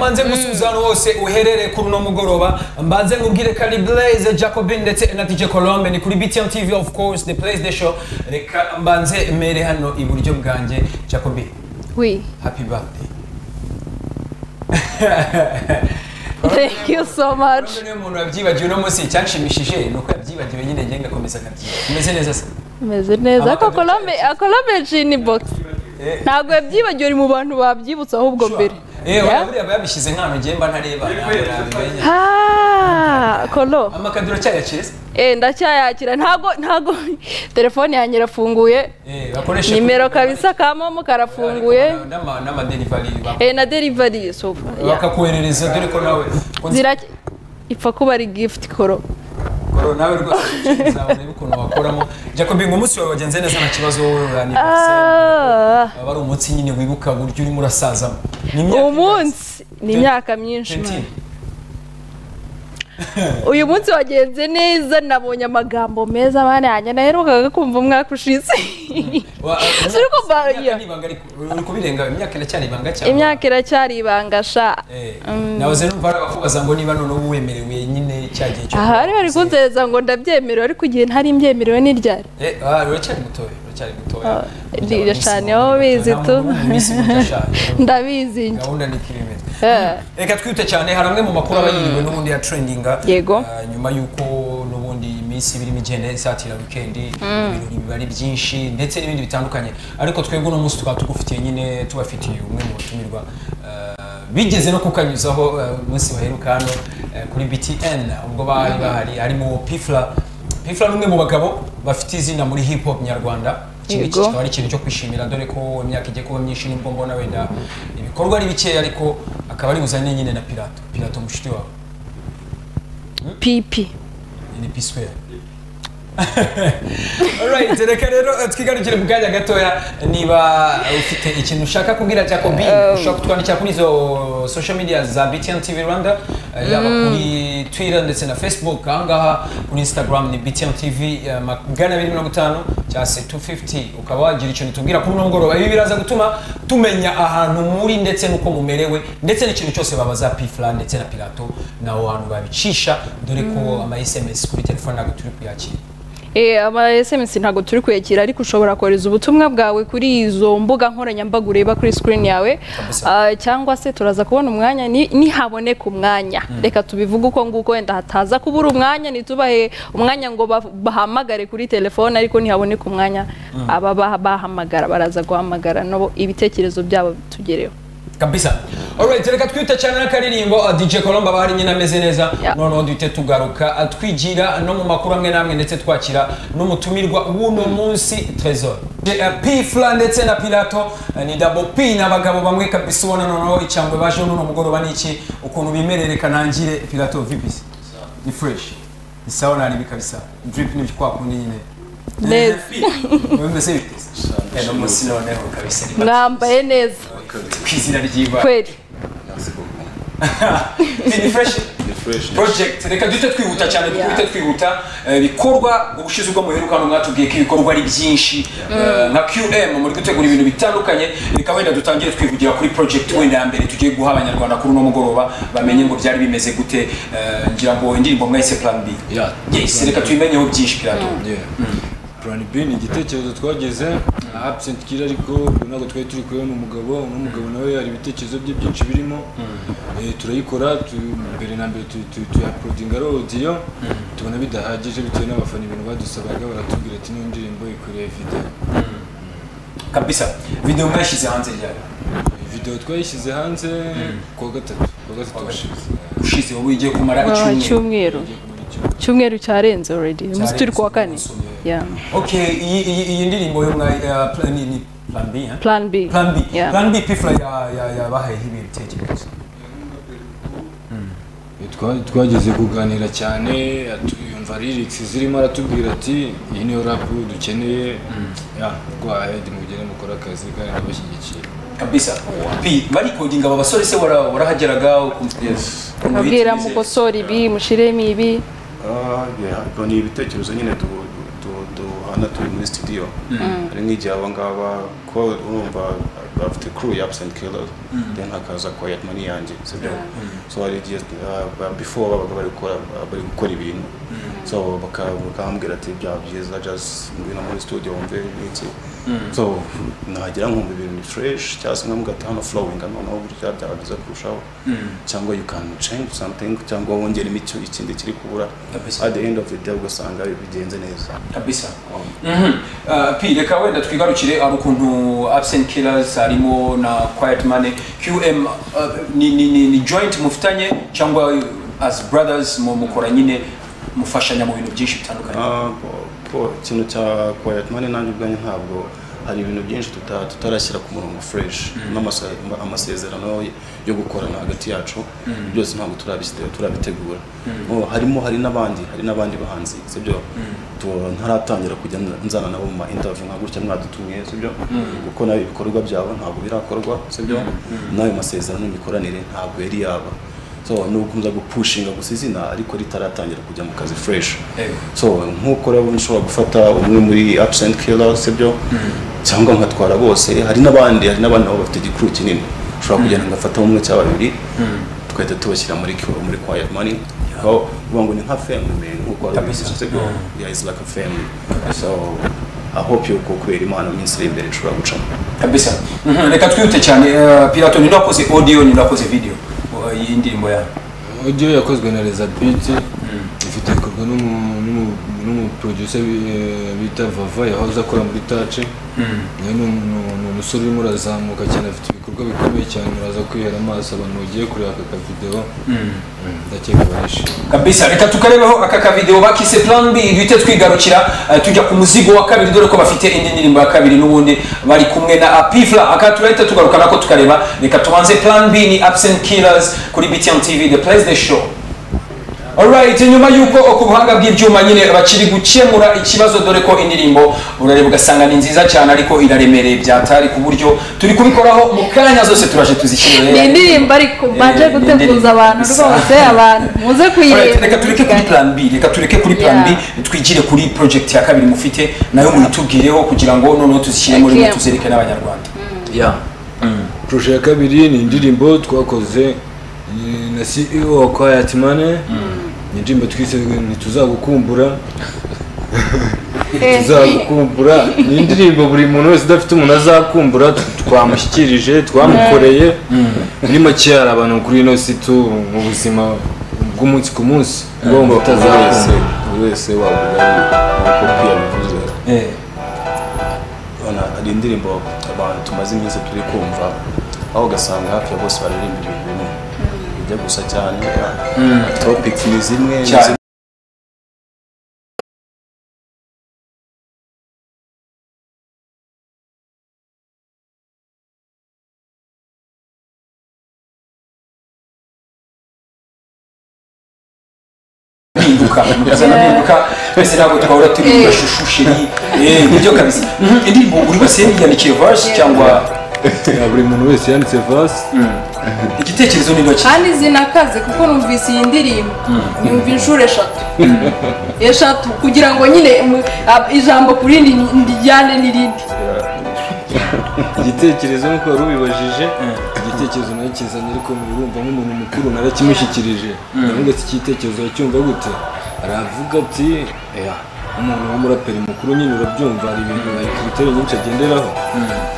mbanze ngusuhuzano wose uherereye kuri uno mugoroba mbanze nkubwire kari blaze jacobin ndetse na dj colombe ni kuri btm tv of course the place the show reka mbanze mere hano iburyo bwanjye jacobin Oui. happy birthday Thank you so much. niyo muntu wabyibagiwe uno munsi icyanshimishije ni uko yabyibagiwe nyine njye ngakomeza nkabyiba umeze neza se Meze neza. Ako Abakoze Colombe, Colombe Genie Box. Eh. Ntabwo yabyibagiwe uri mu bantu babyibutse ahubwo mbere. Eh, Yeah. buriya aba yabishyize nk'ahantu ngiye mba ntareba ntabwo nabimenya Ah, Colo. amakaduro cyayakiriza Eh, ndacyayakira. Ntago ntago telefone yanjye irafunguye. Eh, bakoresha Nimero kabisa ka momo karafunguye. N'ama- n'amadelivari bak- Eh, na delivery so. yeah. bakakoherereza dore ko nawe konsa- Zira ipfa kuba ari gift Colo. Koro, nawe rwose uzabona ukuntu wakoramo jacobi ngo umunsi wawe wagenze neza nta kibazo wowe uraniverseri Ah. aba ari umunsi nyine wibuka uburyo urimo urasazamo Ni imyaka ingahe? umunsi ni imyaka myinshi Twenty. uyu munsi wagenze neza nabonye amagambo meza bane yanjye naherukaga kumva umwaka ushize Wa- Suri kumva, imyaka yeah. ni ibanga ariko, uri kubirenga imyaka iracyari ibanga cyane imyaka iracyari ibanga sha Eh, Mm. nahoze numva bakubaza ngo niba none uba wemerewe nyine cya gihe cyo aha bari bari kubaho. kuntereza ngo ndabyemerewe ariko igihe ntari mbyemerewe ni ryari Eh, ah, uracyari mutoya uracyari mutoya Ah, rira cyane, wowe ubizi tu. ndabizi njye. gahunda ni kilometero Eh. reka twite cyane hari amwe mu makuru aba yiriwe n'ubundi ya trendinga Yego. Ah, nyuma y'uko n'ubundi iminsi ibirimo igenda isatira wikendi ibirori biba ari byinshi ndetse n'ibindi bitandukanye ariko twebwe uno munsi tukaba tugufitiye nyine tubafitiye umwe mu batumirwa ah, bigeze no kukanyuzaho ah, umunsi baheruka hano ah, kuri btn ubwo bari bahari harimo pifla pifla ni umwe mu bagabo bafite izina muri hip hop nyarwanda Iki- iki Yego. kikaba ari ikintu cyo kwishimira dore ko imyaka igiye kuba myinshi nubwo mbona wenda ibikorwa ari bikeya ariko akaba ari buzane nyine na pirato pirato mushiti wawe pipi ni piswe Alright, reka rero eh, twigarukire mu kanya gatoya niba ufite ikintu ushaka kubwira Jacobi ushobora kutwandikira kuri izo social media za BTN TV Rwanda eh, yaba kuri Twitter ndetse na Facebook ahangaha kuri Instagram ni BTN TV eh, magana abiri mirongo itanu cyangwa se 250 ukaba wagira icyo nitubwira kuri uno mugoroba ibi biraza gutuma tumenya ahantu muri ndetse n'uko mumerewe ndetse n'ikintu cyose babaza pifla ndetse na pirato naho hantu babicisha dore ko ama SMS kuri telefone ntabwo turi kuyakira Eh, ama SMS ntabwo turi kuyakira ariko ushobora kohereza ubutumwa bwawe kuri izo mbuga nkoranyambaga ureba kuri screen yawe Kabisa. Ah, cyangwa se turaza kubona umwanya ni- nihaboneka umwanya reka tubivuge uko nguko wenda hataza kubura umwanya ntitubahe umwanya ngo ba- bahamagare kuri telefone ariko nihaboneka umwanya aba bah- bahamagara baraza guhamagara nabo ibitekerezo byabo tugereho kabisa alright reka twite cyane n'akaririmbo uh, dj colombe aba hari nyine ameze neza Yeah. noneho duhite tugaruka uh, twigira no mu makuru amwe n'amwe ndetse twakira n'umutumirwa w'uno munsi tresor pfla ndetse na pilato uh, ni dabo p n'abagabo bamwe kabisa ubona noneho icambwe baje n'uno mugoroba ni iki ukuntu bimerereka nangire pilato vibisi ni fresh ni sawa naribi kabisa drip ni kwa kundi nyine neza mwemeze biteze Eh, no munsi noneho kabisa ni mwambaye neza ku izina ry'ibara kweli ni fresh project reka duhite twihuta cyane Yeah. duhite twihuta Eh, ibikorwa ubushize ubwo muheruka hano mwatubwiye ko ibikorwa ari byinshi Eh, nka qm muri gutegura ibintu bitandukanye reka wenda dutangire twivugira kuri project wenda ya mbere tugiye guha abanyarwanda kuri uno mugoroba bamenye ngo byari bimeze gute Eh, ngira ngo indirimbo mwahise plan b Yeah. yes reka tuyimenyeho byinshi pirato Yeah. Plan B ni igitekerezo twagize na absent kiri ariko ubu ntabwo twari turi kubona umugabo n'umugabo nawe hari ibitekerezo bye byinshi birimo Eh, turayikora tu- mbere na mbere tu- tu- tuyaprodinga ari audio tubona bidahagije bitewe n'abafana ibintu badusabaga baratubwira ati niyo ndirimbo ikoreye video kabisa video mwashyize hanze ryari video twayishyize hanze kuwa gatatu kuwa gatatu washize ushize wowe igiye kumara Ah, icyumweru icyumweru icyumweru cyarenze already umunsi turi kuwa kane yeah. okay iyi iyi- iyi ndirimbo yo mwa eh, plan ni ni plan b eh? plan b plan b Yeah. plan b pifla ya ya yabahayeho ibitekerezo Eh, twa- twageze kuganira cyane atu- yumva lyrics zirimo aratubwira ati iyi niyo rap dukeneye ya rwaye mugere mukora akazi kandi nabashyigikiye kabisa p barikodinga aba basore se wara- warahageraga ukumva- ukuntu mubwira biteze. mukosora ibi mushiremo ibi Ah, yeah. Ubwo ni ibitekerezo nyine du- du- du- duhana turi muri studio hari nk'igihe aba ngaba ko urumva bafite crew ya absent killer then hakaza quiet money yanjye sibyo so hari igihe uh, before babaga bari gukora bari gukora ibintu so baka- bakambwira ati byaba byiza just ngwino muri studio wumve n'iki so nagira nkumva ibintu fresh cyangwa se nkamubwira ati hano flowing noneho burya byaba byiza kurushaho cyangwa you can change something cyangwa wongeremo icyo ikindi kiri kubura Kabisa. at the end of the day ugasanga bigenze neza kabisa Mhm. Ah, p reka wenda twigarukire ari ukuntu absent killers harimo na quiet money qm ah, ni, ni, ni, ni joint mufitanye cyangwa as brothers mu- mukora nyine mufashanya mu bintu byinshi bitandukanye Ah, po- po- ikintu cya quiet money nanjye ubwanjye ntabwo hari ibintu byinshi tuta- tutarashyira ku murongo fresh n'amasa- ama- amasezerano yo gukorana hagati yacu byose ntabwo turabisite- turabitegura Oh, harimo hari n'abandi hari n'abandi bahanzi sibyo Tu- ntaratangira kujya nza- nzana nabo mu ma interview nka gutya mwadutumye sibyo kuko nayo ibikorwa byabo ntabwo birakorwa sibyo n'ayo masezerano n'imikoranire ntabwo yari yaba so nukomeza gupushinga gusa izina ariko ritaratangira kujya mu kazi fresh Eh. so nk'uko rero nshobora gufata umwe muri absent killer sibyo cyangwa nkatwara bose hari n'abandi hari n'abandi nabo bafite igikuru kinini ushobora kugenda ngafata umwe cyangwa babiri tugahita tubashyira muri Q- muri quiet money aho uvuga ngo ni nka family man nk'uko wari Kabisa. ubivuze, sibyo yeah it's like a family so I hope yuko kubera imana mu minsi iri imbere ishobora gucamo kabisa Mhm, reka twihute cyane Ah, pirato ni nakoze audio ni nakoze video ah, iyi ndirimbo yawe audio yakozwe na Reza Beat ifite ikorwa n'umu- n'umu- n'umuproducer bi- eh, bita Vava yahoze akora muri Touch nawe ni umu- ni umu- ni umusore urimo urazamuka cyane afite ibikorwa bikomeye cyane uraza kwihera amaso abantu bagiye kureba aka kavideo ndakeka barishimye kabisa reka tukarebeho aka kavideo bakise plan b duhite twigarukira eh, tujya ku muzigo wa kabiri dore ko bafite indi ndirimbo ya kabiri n'ubundi bari kumwe na apifla aka turahita tugaruka nako tukareba reka tubanze plan b ni absent killers kuri btn tv the place the show Alright, nyuma yuko ku buhanga bw'ibyuma nyine bakiri gukemura ikibazo dore ko indirimbo urareba ugasanga ni nziza cyane ariko iraremereye byatari ku buryo turi kubikoraho mu kanya zose turaje tuzishyire ni indirimbo ariko baje Eh, ni indirimbo. guteguza abantu Bisa. rwose abantu muze Alright, kuyireba reka tureke kuri plan b reka tureke kuri plan b twigire kuri project ya kabiri mufite nayo munitubwireho kugira ngo noneho tuzishyire muri mwe Okay. tuzereke n'abanyarwanda Projet ya kabiri ni indirimbo twakoze eh, na CEO wa Quiet Money ni indirimbo twise ntituzagukumbura Eh. tuzagukumbura ni indirimbo buri muntu wese udafite umuntu azakumbura t- twamushyikirije twamukoreye muri make hari abantu kuri ino si tu mu buzima bw'umunsi ku munsi bwo mu buri butazakumbura wese buri wese wavuga yuko kwiyabivuze Eh, Urabona, hari indirimbo abantu tumaze iminsi turi kumva aho ugasanga hafi ya bose baririmba ibintu bimwe bijya gusa cyane topic ni zimwe ni cyane. zimwe. mpinduka mukazana mpinduka twese ntabwo twahora turi mu mashushu shiri Eh, nibyo kabisa Mhm, indirimbo buri wese yandikiye verse cyangwa buri muntu wese yanditse vasi igitekerezo ni ntoki kandi zinakaze kuko numvise iyi ndirimbo numva inshuro eshatu eshatu kugira ngo nyine mu- ab- ijambo ku rindi ni- ndijyane n'irindi igitekerezo nk'uko wari ubibajije igitekerezo narakizanye ariko urumva nk'umuntu mukuru narakimushyikirije ndavuga ati igitekerezo acyumva gute aravuga ati "Oya, umuntu w'umuraperi mukuru nyine urabyumva hari ibintu hari kiriteri nyinshi agenderaho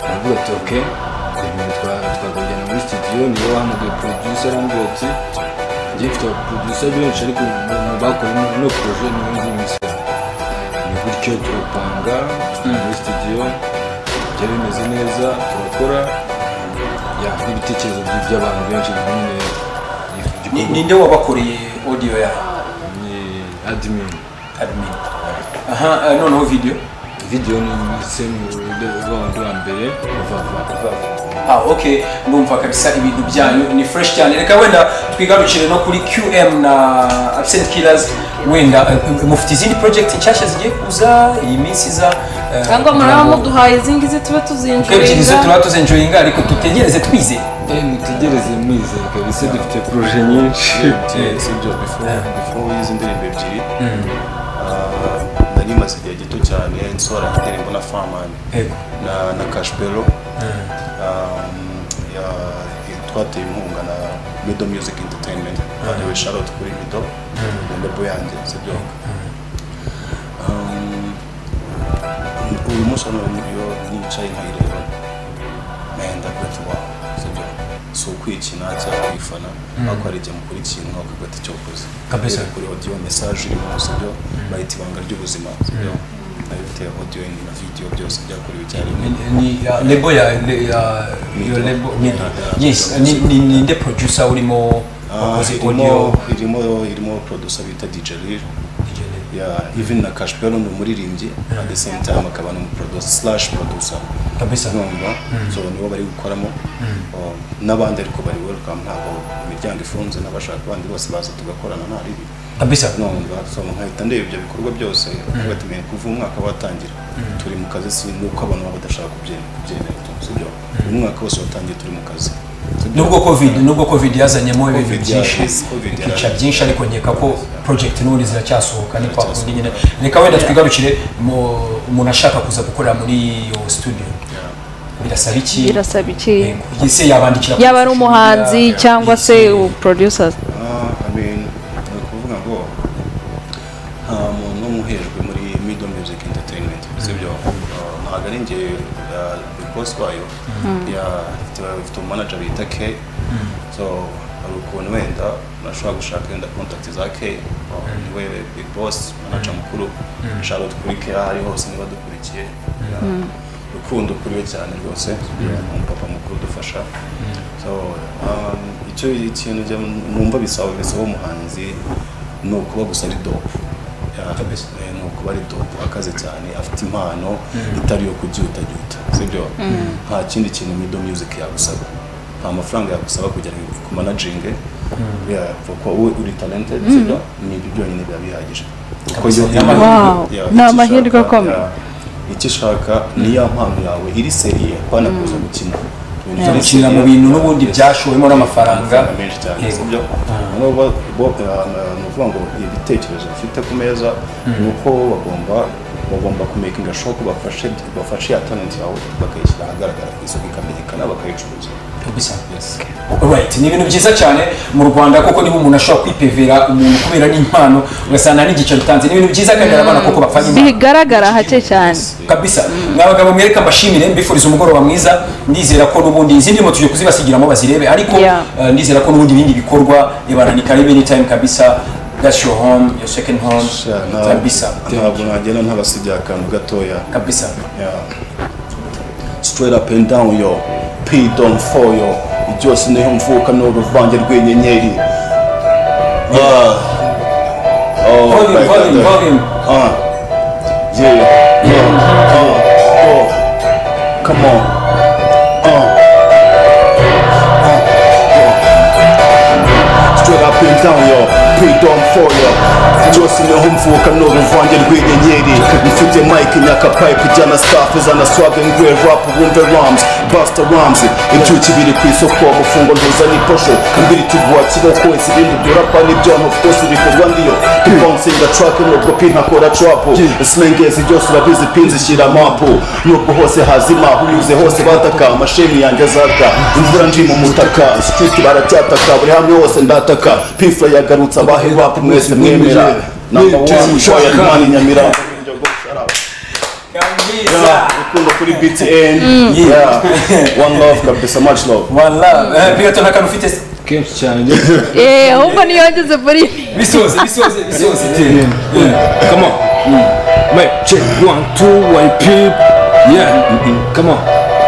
aravuga ati oke ibintu twa- twakujyana muri studio niwe wahamagaye producer arambwira ati njye mfite abaproducer benshi ariko mu- mu bakora ino projet niwe nzi imisoro ni gutyo turapanga muri studio bijya bimeze neza turakora ya n'ibitekerezo by- by'abantu benshi nyine Ni- igikorwa ninde wabakoreye audio ya ni admin admin aha eh, noneho video video ni semu round wa mbere vava Ah, ok ndumva kabisa ibintu byanyu ni fresh cyane reka wenda twigarukire no kuri qm na absent killers wenda eh, mufite izindi project nshyashya zigiye kuza iyi minsi iza eh, cyangwa muraba kugira ngo- muduhaye izi ngizi tube ebyiri zo tuzinjurira turaba tuzenjoyinga ariko dutegereze twize eh mutegereze mwizeye kabisa dufite projet nyinshi Si- si ibyo before before y'izi ndirimbo ebyiri ah, nari bimaze igihe gito cyane nsohora indirimbo na famani Yego. na na kashpero twateye inkunga na mido music entertainment hariwe charlotte kuri mido ndebo yanjye sibyo Um, uyu munsi hano iyo nicaye nkayireba ndavuga ati wawu sibyo si ukwikina cyangwa kwifana ariko hari igihe mukora ikintu mwakavuga ati icyo ukoze Kabisa. Rero kuri audio message irimo sibyo bayita ibanga ry'ubuzima sibyo nayo biteye audio na video byose byakorewe icyarimwe Ni- ni- ya- lebo ya le- ya iyo lebo ni yes ni ni ninde producer urimo Ah, wakoze irimo audio irimo irimo producer bita DJ Lil ya even na Cash Pelo ni umuririmbyi at the same time akaba n'umuproducer slash producer kabisa numva so nibo bari gukoramo Um, n'abandi ariko bari welcome ntabwo imiryango ifunze n'abashaka abandi bose baza tugakorana nta ribi kabisa numva so nkahita ndeba ibyo bikorwa byose batumenye kuva umwaka watangira turi mu kazi si nuko abantu baba badashaka kubye- kubyemera sibyo uyu mwaka wose watangiye turi mu kazi nubwo covid nubwo covid yazanyemo ibintu Covid byinshi yaraje, Covid ibica yaraje. byinshi ariko nkeka ko project n'ubundi ziracyasohoka ni kwa kundi Ziracyasohoka. nyine reka wenda twigarukire mu- umuntu ashaka kuza gukorera muri iyo studio birasaba iki birasaba iki Yego. ese yabandikira kuri yaba ari social umuhanzi media, cyangwa se yise- producer Ah, I mean, ni ukuvuga ngo nta muntu umwe uhejwe muri mido music entertainment sibyo Ah, ntabwo ari njye bikosi wayo ya- ifite- ifite umanager bita k so hari ukuntu wenda nashobora gushaka wenda contact za k Ah, niwe big boss manager mukuru charlotte kuri k aho ari hose niba dukurikiye Yeah. rukundo kuri we cyane rwose umupapa mukuru udufasha so um, icyo ikintu njya numva bisaba bisaba umuhanzi ni ukuba gusa ari dope Yeah, eh, ni ukuba ari dope akaze cyane afite impano itari iyo kubyutagyuta sibyo nta kindi kintu mido music yagusaba nta mafaranga yagusaba kugira ngo ku managinge kuko wowe uri talented sibyo ni ibyo byonyine biba bihagije kuko iyo Wow, Yeah, ni icyo amahirwe ushaka, akomeye. yeah icyo ushaka niya mpano yawe iri seriye kwana kuza gukina Uza gukinira mu bintu n'ubundi byashowemo n'amafaranga amafaranga menshi cyane Yego. sibyo nubwo bo eh, ni ukuvuga ngo ibitekerezo bafite ku meza ni uko bagomba bagomba kumekinga shopu bafashe bafashe ya talent yawe bakayishyira ahagaragara ku isoko ikamenyekana bakayicuruza Kabisa. Alright, ni ibintu byiza cyane mu Rwanda kuko niba umuntu ashobora kwipevera umuntu kubera n'impano ugasanga nta n'igiceri utanze ni ibintu byiza kandi arabona kuko bapfana impano bigaragara hake cyane kabisa ni abagabo mwereka mbashimire mbifuriza umugoroba mwiza ndizera ko n'ubundi izindi mo tujye kuzibasigiramo bazirebe ariko Yeah. eh, ndizera ko n'ubundi ibindi bikorwa ibana ni karibu anytime kabisa that's your home your second home kabisa ntabwo nagenda ntabasigiye akantu gatoya kabisa Yeah. Straight up and down yo, P don't fall yo. Byose niho mvuka ni uruvange rw'inyenyeri. Yeah. Oh, Volume, my God. volume, volume. Uh. Yeah, yeah, uh, oh. Come on. Uh. Straight up and down yo, paid on for yo Byose ni humvuka ni uruvange rw'inyenyeri Mfite mic nyaka pipe ijyana staff izana swag and grey rap wumve rhymes Buster Rhymes Ibyuki biri ku isoko mufungo ntuzana iposho Kambiri kivuha kiboko isibindi byurapa n'ibyombo byose bikorwa ndiyo Bouncing a track nubwo pin akora trap Slingers byose urabizi pin zishyira mapu Nubwo hose hazima unyuze hose bataka amashami yanjye azaka Imvura ndi mu mutaka street baracyataka buri hamwe hose ndataka Pifla yagarutse abahe rap mwese mwemera Number one, Royal Money Nyamirambo kabisa Yeah, urukundo kuri BTN Yeah, one love kabisa much love wala eh, pirato nta kantu ufite se? kenshi cyane eee ahubwo niyo ngeze muri bisoze bisoze bisoze Yeah. Come on. Wait, check one, two, one, peep. Yeah. Come on.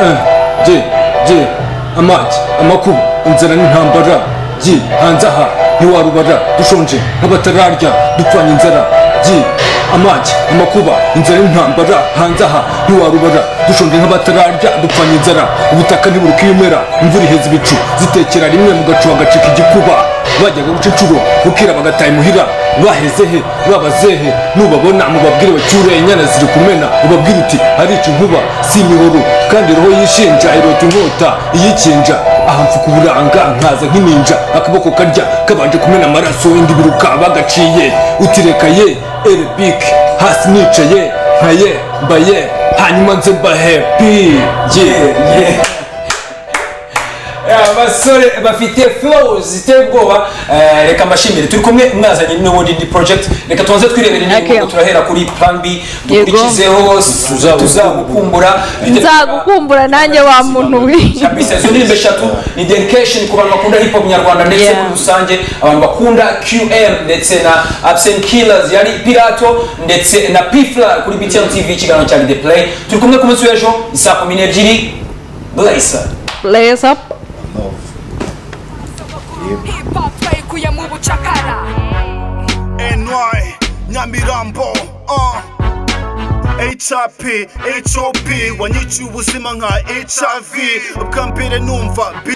Uh, J, J. Amazi, amakuba, inzara n'intambara. J, hanze aha, ntiwarubara. Dushonje nk'abatararya, dupfanye inzara. J, amazi, amakuba, inzara n'intambara. Hanze aha, ntiwarubara. Dushonje nk'abatararya, dupfanye inzara. Ubutaka ntiburuka ibimera, imvura iheza ibicu. Zitekera rimwe mu gacu hagacika igikuba bajyaga guca inshuro bukira bagataha imuhira baheze he babazehe nubabona mubabwire bacyure inyana ziri kumena ubabwire uti arica inkuba si imiburu kandi roho yishinja irota inkota iyikinja aha mfuka uburanga nkaza nk'ininja akaboko karya kabanje kumena amaraso indi biruka bagaciye utireka ye eribik hasi nicaye nkaye mbaye hanyuma nze mbahe pi ye ye Eh, abasore bafite flow ziteye ubwoba Eh, reka mbashimire turi kumwe mwazanye n'ubundi ndi project reka tubanze twirebere niba Okay. ubwo turahera kuri plan b dukurikizeho Tuzagu- tuzagukumbura nzagukumbura nanjye wa muntu we kabisa izo ndirimbo eshatu ni dedication ku bantu bakunda hip hop nyarwanda ndetse Yeah. muri rusange abantu bakunda qm ndetse na absent killers yari pirato ndetse na pifla kuri btm tv ikiganiro cya the play turi kumwe ku munsi w'ejo ni saa kumi n'ebyiri blazer Blaze up. Love. Hip hop twayikuye mu bucakara NY Nyamirambo uh. HIP, HOP, wanyica ubuzima nka HIV Bwa mbere numva B,